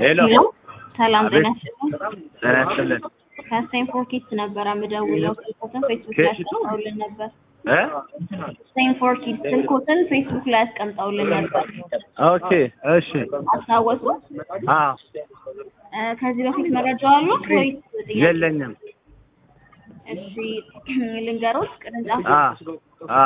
ሄሎ ሰላም አቤት። ጤና ይስጥልኝ። ጤና ይስጥልን ከስቴንፎርድ ኪድስ ነበር የምደውለው። ስልኮትን ፌስቡክ ላይ አስቀምጠውልን ነበር። እ ስቴንፎርድ ኪድስ ስልኮትን ፌስቡክ ላይ አስቀምጠውልን ነበር። ኦኬ እሺ አስታወሱ? አ እ ከዚህ በፊት መረጃው አሉት ወይስ ጥያቄ? የለኝም እሺ ልንገሮት ቅርንጫፍ አ አ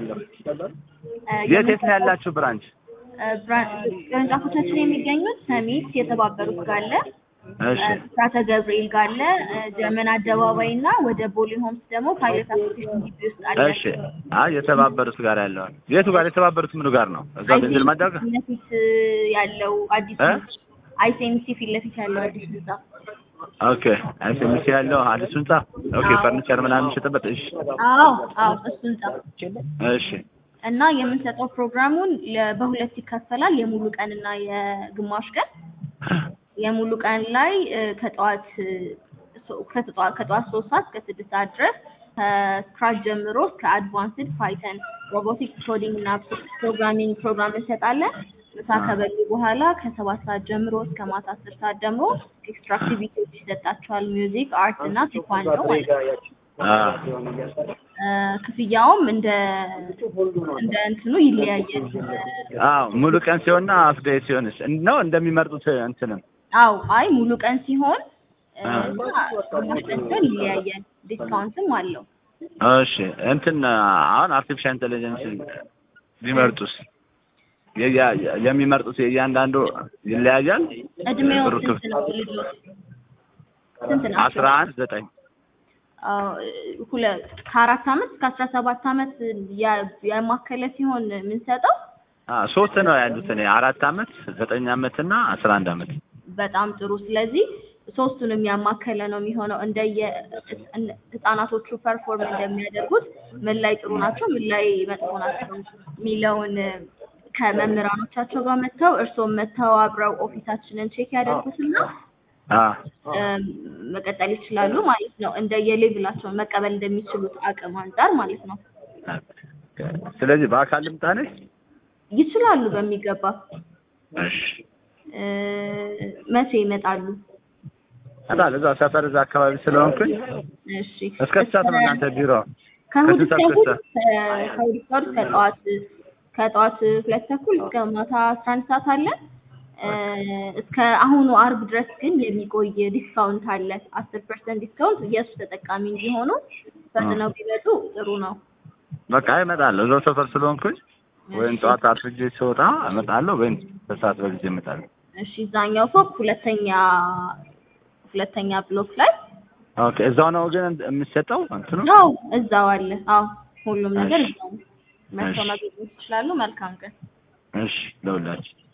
እ የት የት ነው ያላችሁ ብራንች እ ብራ- ቅርንጫፎቻችን የሚገኙት ሰሚት የተባበሩት ጋር አለ፣ እሺ እ ብስራተ ገብርኤል ጋር አለ፣ እ ጀርመን አደባባይ እና ወደ ቦሌ ሆምስ ደግሞ ፓይለት አሶሲዬሽን ግቢ ውስጥ አለ። እሺ አይ የተባበሩት ጋር ያለው የቱ ጋር የተባበሩት ምኑ ጋር ነው እዛ ቤንዚን ማዳጋ ፊት ለፊት ያለው አዲስ እ? አይሴምሲ ፊት ለፊት ያለው አዲስ ህንጻ ኦኬ አይሰምሲ ያለው አዲሱ ህንጻ ኦኬ አዎ። ፈርኒቸር ምናምን የሚሸጥበት እሺ አዎ አዎ እሱ ህንጻ እሺ እና የምንሰጠው ፕሮግራሙን ለ- በሁለት ይከፈላል የሙሉ ቀን እና የግማሽ ቀን የሙሉ ቀን ላይ እ፣ ከጠዋት እ፣ ሶ- ከጠዋት ከጠዋት ሶስት ሰዓት እስከ ስድስት ሰዓት ድረስ ከስክራች ጀምሮ እስከ አድቫንስድ ፓይተን ሮቦቲክስ ኮዲንግ እና ፕሮግራሚንግ ፕሮግራም እንሰጣለን። ምሳ ከበሉ በኋላ ከሰባት ሰዓት ጀምሮ እስከ ማታ አስር ሰዓት ደግሞ ኤክስትራ አክቲቪቲዎች ይሰጣቸዋል። ሚውዚክ፣ አርት እና ቴኳንዶ ማለት ነው። አ እ፣ ክፍያውም እንደ እንደ እንትኑ ይለያያል። አዎ ሙሉ ቀን ሲሆንና አፍ ዴይ ሲሆንስ ነው እንደሚመርጡት እንትንም አው አይ ሙሉ ቀን ሲሆን እ፣ አ። እና ግማሽ ቀን ሲሆን ይለያያል። ዲስካውንትም አለው። እሺ እንትን አሁን አርቲፊሻል ኢንቴሊጀንስ ቢመርጡስ የያ- የሚመርጡት የእያንዳንዱ ይለያያል። እድሜው ብሩ ስንት ክፍ- ነው? ልጆች ስንት ነው? አስራ አንድ ዘጠኝ አዎ፣ ሁለ- ከአራት አመት እስከ አስራ ሰባት አመት ያ- ያማከለ ሲሆን የምንሰጠው አ ሶስት ነው ያሉት እኔ አራት አመት ዘጠኝ አመት እና አስራ አንድ አመት በጣም ጥሩ። ስለዚህ ሶስቱንም ያማከለ ነው የሚሆነው። እንደየ ህጻናቶቹ ፐርፎርም እንደሚያደርጉት ምን ላይ ጥሩ ናቸው፣ ምን ላይ መጥፎ ናቸው የሚለውን ከመምህራኖቻቸው ጋር መጥተው እርስዎም መጥተው አብረው ኦፊሳችንን ቼክ ያደርጉትና አ እም፣ መቀጠል ይችላሉ ማለት ነው። እንደየሌቭላቸው መቀበል እንደሚችሉት አቅም አንጻር ማለት ነው። ስለዚህ በአካል ልምጣ ነኝ። ይችላሉ በሚገባ። እሺ እ፣ መቼ ይመጣሉ? አታል እዛ ሰፈር እዛ አካባቢ ስለሆንኩኝ እሺ እስከ ስንት ሰዓት ነው እናንተ ቢሮ? ከእሑድ ከስንት እስከ ሰዓት እሑድ እስከ ከ- ከእሑድ እስከ እሑድ ከጠዋት ከጠዋት ሁለት ተኩል እስከ ማታ አስራ አንድ ሰዓት አለ። እ፣ እስከ አሁኑ አርብ ድረስ ግን የሚቆይ ዲስካውንት አለ። አስር ፐርሰንት ዲስካውንት የእሱ ተጠቃሚ እንዲሆኑ ፈጥነው ቢመጡ ጥሩ ነው። በቃ እመጣለሁ እዛው ሰፈር ስለሆንኩኝ ወይም ጠዋት አርፍጄ ስወጣ እመጣለሁ ወይም በሰዓት በጊዜ እመጣለሁ። እሺ እዛኛው ፎቅ ሁለተኛ ሁለተኛ ብሎክ ላይ ኦኬ እዛው ነው ግን የምትሰጠው እንትኑ? አዎ እዛው አለ። አዎ ሁሉም ነገር እሺ። እዛው ነው። መጥተው እሺ። ማግኘት ይችላሉ። መልካም ቀን። እሺ ለሁላችሁ